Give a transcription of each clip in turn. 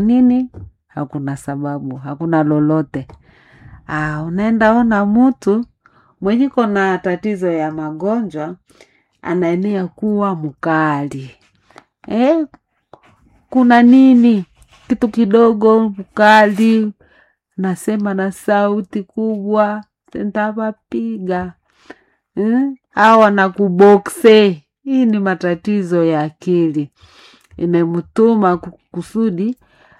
nini hakuna sababu hakuna lolote ah, unaenda ona mtu mwenye kona tatizo ya magonjwa anaenea kuwa mkali eh, kuna nini kitu kidogo mkali nasema na sauti kubwa ntawapiga eh? au anakubokse hii ni matatizo ya akili imemtuma ku- kusudi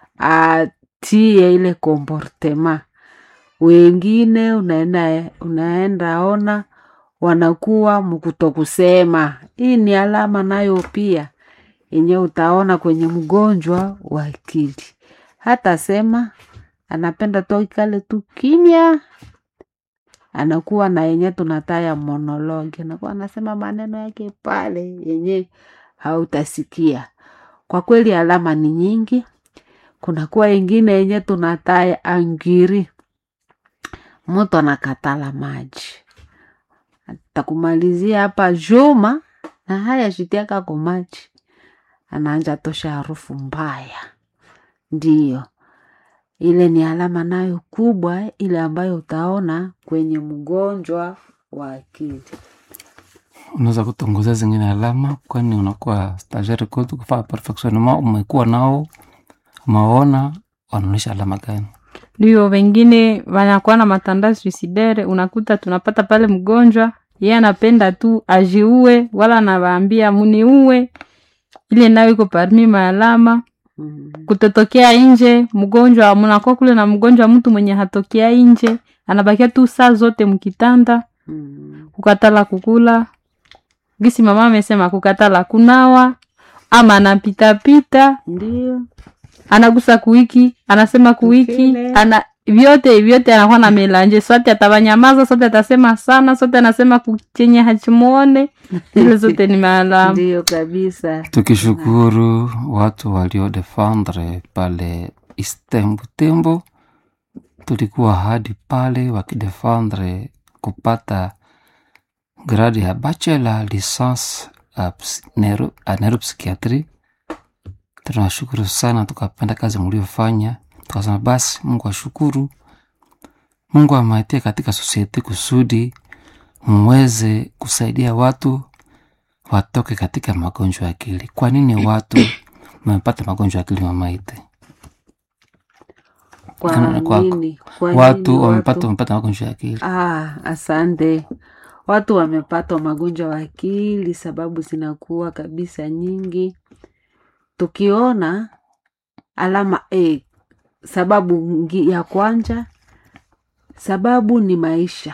atie ile komportema wengine unaenda, unaenda ona wanakuwa mkutokusema hii ni alama nayo pia yenye utaona kwenye mgonjwa wa akili hata sema anapenda tu ikale tu kimya anakuwa na yenye tunataya monologi anakuwa anasema maneno yake pale yenye hautasikia kwa kweli alama ni nyingi kunakuwa ingine yenye tunataya angiri mtu anakatala maji takumalizia hapa juma na haya shitiaka ko maji anaanja tosha harufu mbaya ndiyo ile ni alama nayo kubwa ile ambayo utaona kwenye mgonjwa wa akili unaweza kutongoza zingine alama kwani unakuwa stajari kwetu kufaa perfectionnement umekuwa nao umeona wanaonyesha alama gani ndio wengine wanakuwa na matanda suicidere unakuta tunapata pale mgonjwa yeye anapenda tu ajiue wala anawaambia muniue ile nayo iko parmi maalama mm. kutotokea nje mgonjwa mnakuwa kule na mgonjwa mtu mwenye hatokea nje anabakia tu saa zote mkitanda Mm. kukatala kukula gisi mama amesema kukatala kunawa ama anapitapita ndio anagusa kuiki anasema kuiki Kile. ana vyote vyote anakuwa na melanje sote atawanyamaza sote atasema sana sote anasema kuchenye hachimuone zile zote ni maalama ndio kabisa tukishukuru watu waliodefendre pale istembu tembo tulikuwa hadi pale wakidefendre kupata gradi ya bachelor licence a ps- neuro- a neuropsychiatry tunashukuru sana tukapenda kazi mliofanya tukasema basi mungu ashukuru mungu amaitie katika sosiete kusudi mweze kusaidia watu watoke katika magonjwa ya akili kwa nini watu wamepata magonjwa ya akili mamaite kwa Ana- kwa- nini kwa watu nini wamepata watu wamepata magonjwa ya akili ah, asante watu wamepatwa magonjwa wa akili sababu zinakuwa kabisa nyingi tukiona alama eh, sababu ngi- ya kwanza sababu ni maisha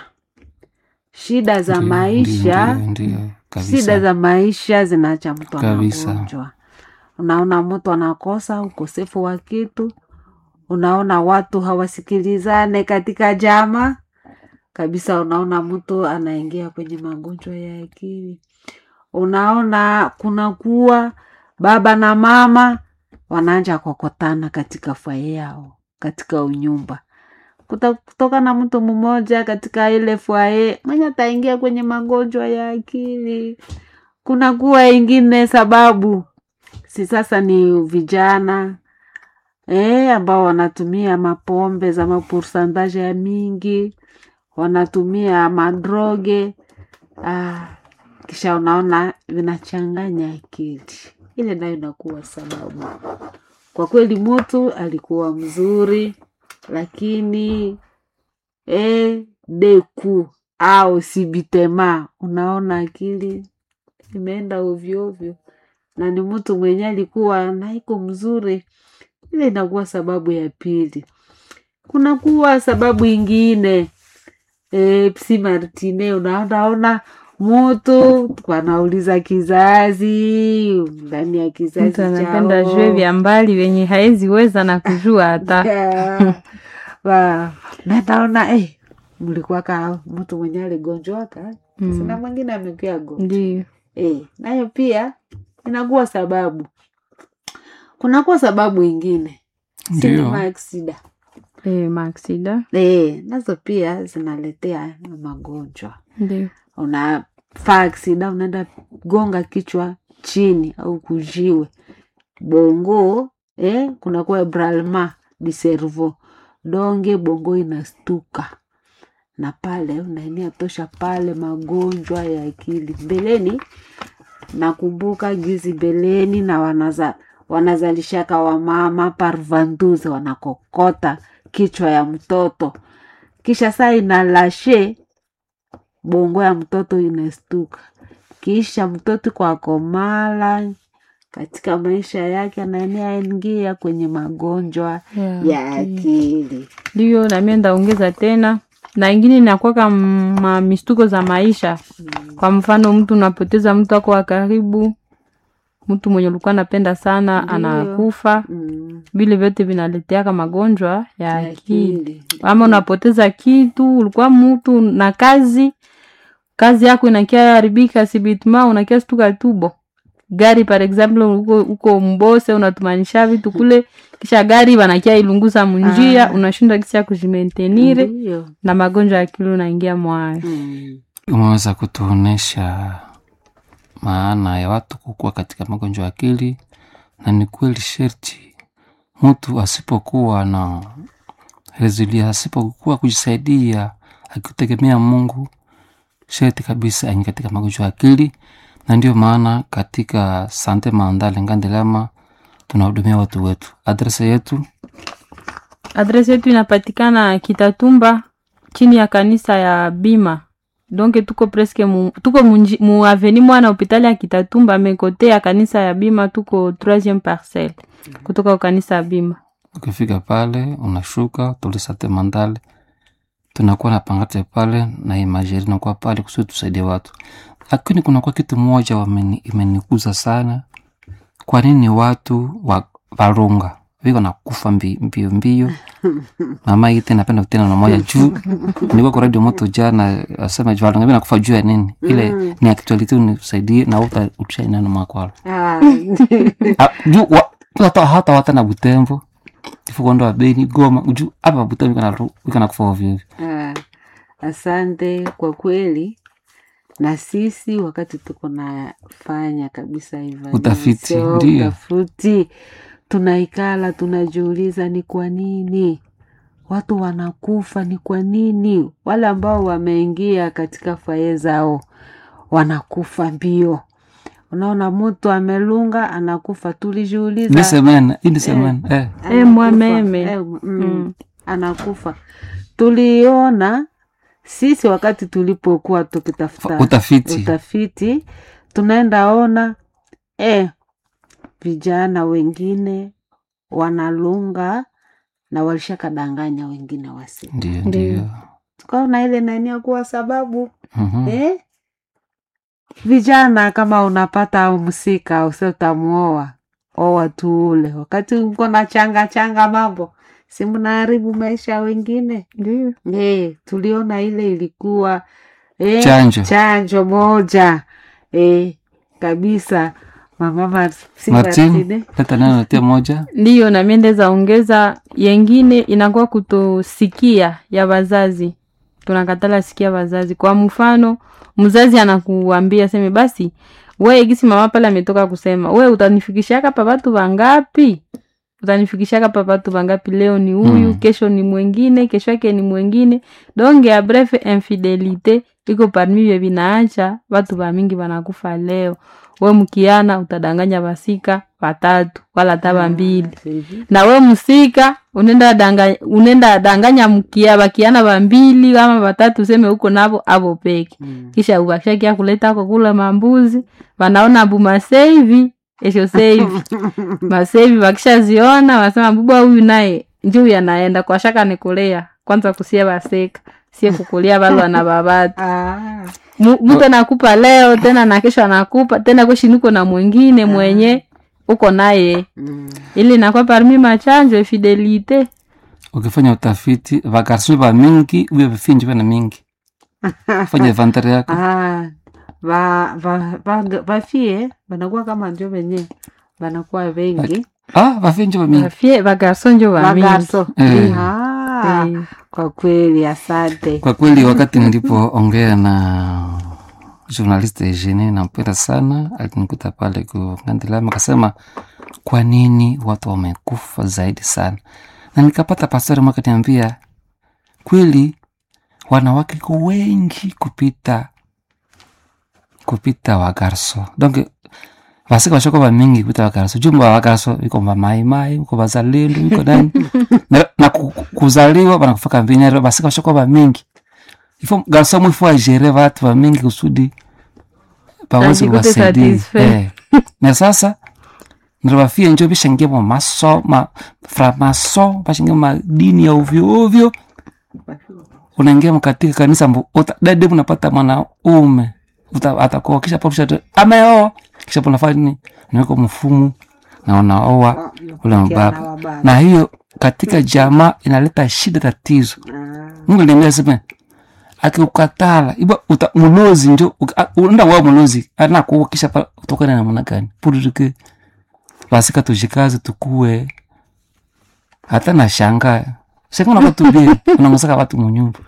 shida za Ndio, maisha ndio, ndio, ndio, shida kabisa za maisha zinaacha mtu Kabisa. anagonjwa unaona mtu anakosa ukosefu wa kitu unaona watu hawasikilizane katika jama kabisa unaona mtu anaingia kwenye magonjwa ya akili unaona kunakuwa baba na mama wanaanja kokotana katika fwaye yao katika unyumba Kuta- kutoka na mtu mmoja katika ile fwaye mwenye ataingia kwenye magonjwa ya akili kunakuwa ingine sababu si sasa ni vijana eh, ambao wanatumia mapombe za mapursantaje ya mingi wanatumia madroge ah, kisha unaona vinachanganya akili ile nayo inakuwa sababu kwa kweli mtu alikuwa mzuri lakini eh, deku au sibitema unaona akili imeenda ovyoovyo na ni mtu mwenye alikuwa naiko mzuri ile inakuwa sababu ya pili kunakuwa sababu ingine e, psi martine unaonaona mutu wanauliza kizazi ndani ya kizazi mtu anapenda chao. jue vya mbali venye haezi weza na kujua hata Yeah. Wa- na naona eh, mlikuwa ka mtu mwenye aligonjwaka Mm. sina mwingine amekuya gonjwa ndio eh, nayo pia inakuwa sababu kunakuwa sababu ingine ndio sinema aksida e, maaksida eh, nazo pia zinaletea magonjwa ndio unafaa aksida unaenda gonga kichwa chini au kujiwe bongo eh, kunakuwa bralma di cerveau donge bongo inastuka na pale unaenia tosha pale magonjwa ya akili mbeleni nakumbuka gizi beleni na wanaza, wanazalishaka wamama parvanduze wanakokota kichwa ya mtoto kisha saa inalashe bongo ya mtoto inastuka kisha mtoto kwa komala katika maisha yake anaenea ingia kwenye magonjwa ya akili ndiyo nami ndaongeza tena na ingine inakwaka ma mistuko za maisha kwa mfano mtu unapoteza mtu ako wa karibu mtu mwenye ulikuwa napenda sana Ndiyo. anakufa mm. vile vyote vinaleteaka magonjwa ya ya akili akili ama unapoteza kitu ulikuwa mtu na kazi kazi yako inakia haribika sibitma unakia stuka tubo gari par example uko, uko mbose unatumanisha vitu kule kisha gari wanakia ilunguza munjia Ah. unashinda kisha kujimentenire Ndiyo. na magonjwa ya akili unaingia mwayo Mm. umeweza kutuonesha maana ya watu kukua katika magonjwa ya akili na ni kweli sherti mtu asipokuwa na rezilia asipokuwa kujisaidia akitegemea mungu sherti kabisa aingi katika magonjwa ya akili na ndio maana katika sante mandale ngandelama tunahudumia watu wetu adresa yetu adresi yetu inapatikana kitatumba chini ya kanisa ya bima donc tuko preske mu, tuko munji- mu aveni mwana hopitali ya kitatumba mekote ya kanisa ya bima tuko troisieme parcelle kutoka kwa kanisa ya bima ukifika pale unashuka tulisate mandale tunakuwa na pangate pale na imajeri nakuwa pale kusudi tusaidie watu lakini kunakuwa kitu moja wameni- imenikuza sana kwa nini watu wa varunga viko nakufa mbi- mbio mbio mama ite napenda kutena na moja juu nilikuwa kwa radio moto jana asema juu varunga vinakufa juu ya nini ile ni actuality unisaidie na uta utia neno makwala Ah, Ah, juu wa- hata hata wata na butembo ifukondo wa beni goma juu hapa butembo ikana ru- ikana kufa ovyo ovyo ah, asante kwa kweli na sisi wakati tuko nafanya kabisa evaluation, Utafiti, ndiyo. utafiti tunaikala tunajiuliza ni kwa nini watu wanakufa ni kwa nini wale ambao wameingia katika faye zao wanakufa mbio unaona mtu amelunga anakufa tulijiuliza ni semena hii ni semena eh. Eh, anakufa. mwameme. Eh, mm, Mm. anakufa tuliona sisi wakati tulipokuwa tukitafuta utafiti utafiti tunaenda ona eh, vijana wengine wanalunga na walishakadanganya wengine wasi ndio Ndiyo. ndio tukaona ile nania kuwa sababu Mhm. eh? vijana kama unapata msika usi utamuoa oa tu ule wakati uko na changa changa mambo si mnaharibu maisha ya wengine ndio eh, tuliona ile ilikuwa eh, chanjo chanjo moja eh, kabisa mama Mar- si martin Martine. leta neno natia moja ndiyo nami ndeza ongeza yengine inakuwa kutosikia ya wazazi tunakatala sikia wazazi kwa mfano mzazi anakuambia seme basi we gisi mama pale ametoka kusema we utanifikishaka pa watu wangapi utanifikishaka pa watu wangapi leo ni huyu Mm. kesho ni mwengine kesho yake ni mwengine donge ya bref infidelite iko parmi vye vinaacha watu wamingi wanakufa leo we mkiana utadanganya wasika watatu wala hata wambili Hivi. na we msika unenda danganya, unenda danganya mkia bakiana bambili ama batatu useme huko navo avo peke Mm. kisha ubashakia kuleta ko kula mambuzi wanaona bu maseivi esho seivi maseivi wakishaziona wasema buba huyu naye njuu yanaenda kwa shaka nikulea kwanza kusia baseka sie kukulia balwa na babatu Ah, Mu- mtu anakupa leo tena na kesho anakupa tena kweshi niko na mwingine mwenye uko naye mm. ili nakuwa parmi machanjo fidelite ukifanya utafiti vagarso va mingi uye vifinji vana mingi fanya inventari yako Ah, va, va, va, vafie vanakuwa kama njo venye vanakuwa wengi ah vafinji va mingi bafie bagarso njo bamingi magarso Eh. ah, Eh, kwa kweli asante kwa kweli wakati nilipoongea na journaliste Eugenie nampenda sana, alinikuta pale kugandilama akasema, kwa nini watu wamekufa zaidi sana, na nikapata pastori mwaka niambia kweli wanawake ko wengi kupita kupita wagarso donc vasika vashoko vamingi kupita wagarso jumba wagarso iko vamaimai iko vazalendo iko nani na, na ku- ku- kuzaliwa vanakufaka mbinyari vasika vashoko vamingi ifo garso mwifu agere vatu vamingi kusudi pawezi Ajikute kuwasaidia satisfait. eh. na sasa nirivafie njo vishangie mo maso ma framaso vashangie madini ya ovyo ovyo unaingia mkatika kanisa mbu uta- dade unapata mwanaume uta- atakuoa kisha po kisha ameoa kisha po nafanya nini naweka mfumu na unaoa ule mbaba na hiyo katika jamaa inaleta shida tatizo mungu niambia sema akiukatala iba uta mulozi njo uka- a- unaenda wao mulozi anakuoa kisha pa utokana na namna gani purike basika tujikaze tukue hata na shanga shanga nakatubie unangosaka watu munyumba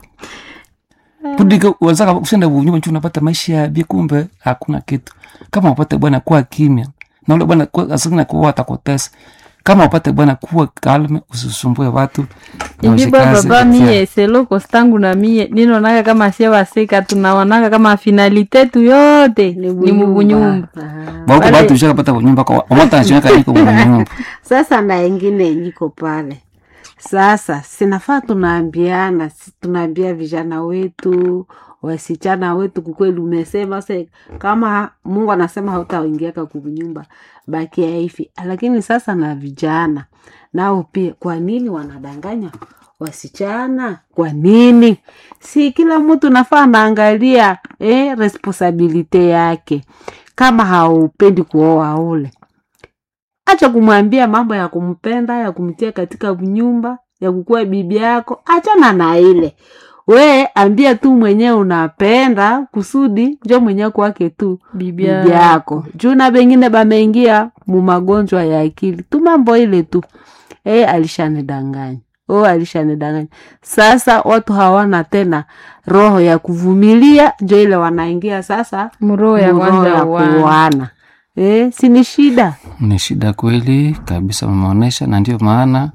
pudika wazaka usenda munyumba nchu unapata maisha ya bie kumbe hakuna kitu kama upate bwana kuwa kimya na ule bwana kuwa- asingina kuwa atakutesa kama upate bwana kuwa kalme usisumbue watu na indiba ujikaze baba kutia- mie seloko stangu na mie ninaonaka kama sie waseka tunaonaka kama finalite tu yote ni mubunyumba bauko Wale- batu ushakapata bunyumba kwa omota anachoweka niko bunyumba sasa na ingine niko pale sasa sinafaa tunaambiana si tunaambia vijana wetu wasichana wetu kukweli umesema se kama mungu anasema hautaingiaka kunyumba bakia hivi lakini sasa na vijana nao pia kwa nini wanadanganya wasichana kwa nini si kila mtu nafaa anaangalia eh, responsabilite yake kama haupendi kuoa ule acha kumwambia mambo ya kumpenda ya kumtia katika nyumba ya kukuwa bibi yako achana na ile we ambia tu mwenyewe unapenda kusudi njo mwenyewe kwake tu bibi bibi yako juu na bengine bameingia mu magonjwa ya akili tu mambo ile tu e, alishanidanganya o alishanidanganya sasa watu hawana tena roho ya kuvumilia njo ile wanaingia sasa mroho ya mu roho kwanza ya uwana kuoana e, si ni shida ni shida kweli kabisa wameonyesha na ndio maana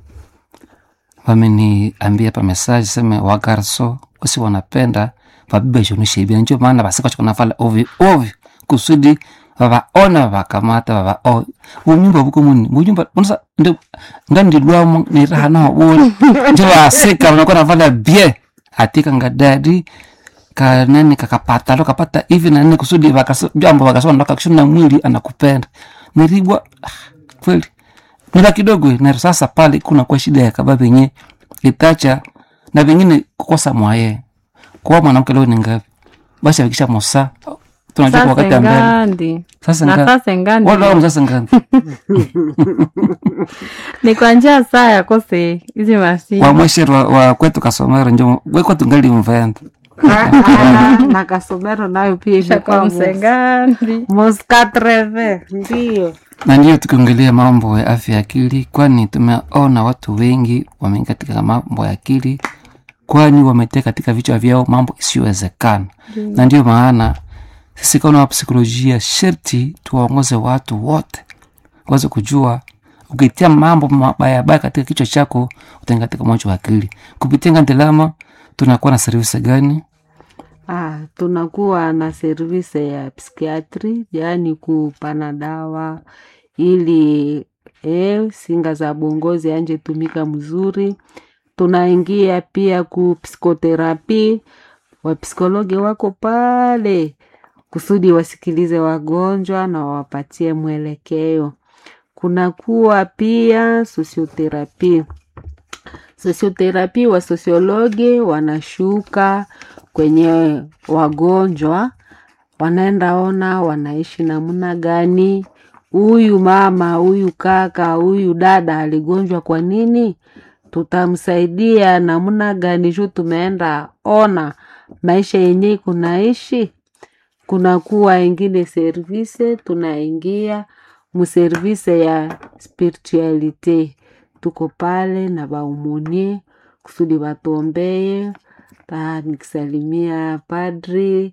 wameniambia pa mesaji seme wagarso wasi wanapenda vabiba ishonishaibia ndio maana vasikachokonafala ovyo ovyo kusudi vavaona vakamata vavaoa bunyumba buko muni bunyumba unasa ngandilwamo niraha nao bule njo vasika vanakuwa navala bie atika ngadadi kanani kakapata kapata hivi na nini kusudi vakaso- jambo vakasoma ndoka kushona mwili anakupenda nilibwa ah, kweli nila kidogo na sasa pale kuna kwa shida ya kaba venye itacha na vengine kukosa mwaye kwa mwanamke leo ni ngapi basi akisha mosa tunajua kwa wakati sasa ya mbele ngandi sasa na ngapi sasa ngandi wala wala sasa ngapi ni kwa njia saa yakose hizi masi wa mweshero wa, wa kwetu kasomero njo we kwetu ngali mvenda na kasomero nayo pia shaka imekuwa msengandi moskatreve ndio na ndiyo tukiongelea mambo ya afya ya akili kwani tumeona watu wengi wameingia katika mambo ya akili kwani wametia katika vichwa vyao mambo isiyowezekana na ndiyo maana sisi kama wapsikolojia sherti tuwaongoze watu wote waweze kujua ukitia mambo mabayabaya katika kichwa chako utaingia katika moja wa akili kupitia ngandelama tunakuwa na servisi gani Ah, tunakuwa na service ya psikiatri, yaani kupana dawa ili eh, singa za bongozi anje tumika mzuri. Tunaingia pia ku psikoterapi, wapsikologi wako pale kusudi wasikilize wagonjwa na wawapatie mwelekeo. Kunakuwa pia sosioterapi sosioterapi wa sosiologi wanashuka kwenye wagonjwa wanaenda ona wanaishi namna gani huyu mama huyu kaka huyu dada aligonjwa kwa nini tutamsaidia namna gani juu tumeenda ona maisha yenye kunaishi kunakuwa ingine service tunaingia muservise ya spiritualite tuko pale na baumunie kusudi batuombeye ta nikisalimia padri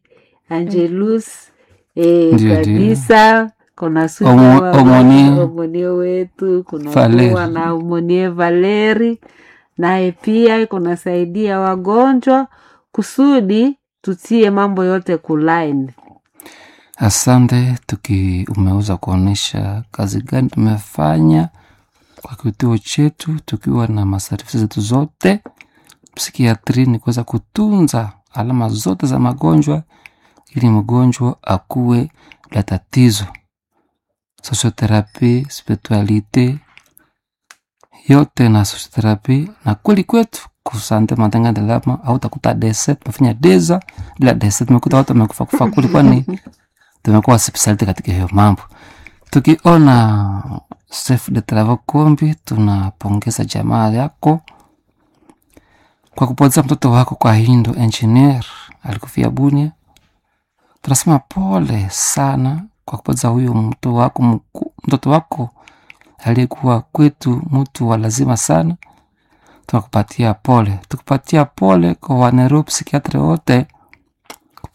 Angelus eh, Ndio, kabisa kuna Susa Omo- wa- Omonie. Omonie wetu kuna Valeri. kuwa na Omonie Valeri naye pia iko nasaidia wagonjwa kusudi tutie mambo yote kulaini. Asante, tuki umeweza kuonyesha kazi gani tumefanya kwa kituo chetu, tukiwa na masarifisi zetu zote psikiatri, ni kuweza kutunza alama zote za magonjwa ili mgonjwa akuwe la tatizo, sosioterapi, spiritualite yote na sosioterapi na kweli kwetu kusante matenga delama au takuta dese tumefanya deza bila dese tumekuta watu wamekufa kufa kuli kwani tumekuwa spesialite katika hiyo mambo. Tukiona chef de travaux Kombi, tunapongeza jamaa yako kwa kupoteza mtoto wako kwa Hindo engineer alikufia Bunia. Tunasema pole sana kwa kupoteza huyo mtoto wako mku- mtoto wako aliyekuwa kwetu mtu wa lazima sana. Tunakupatia pole, tukupatia pole kwa wanero psikiatre wote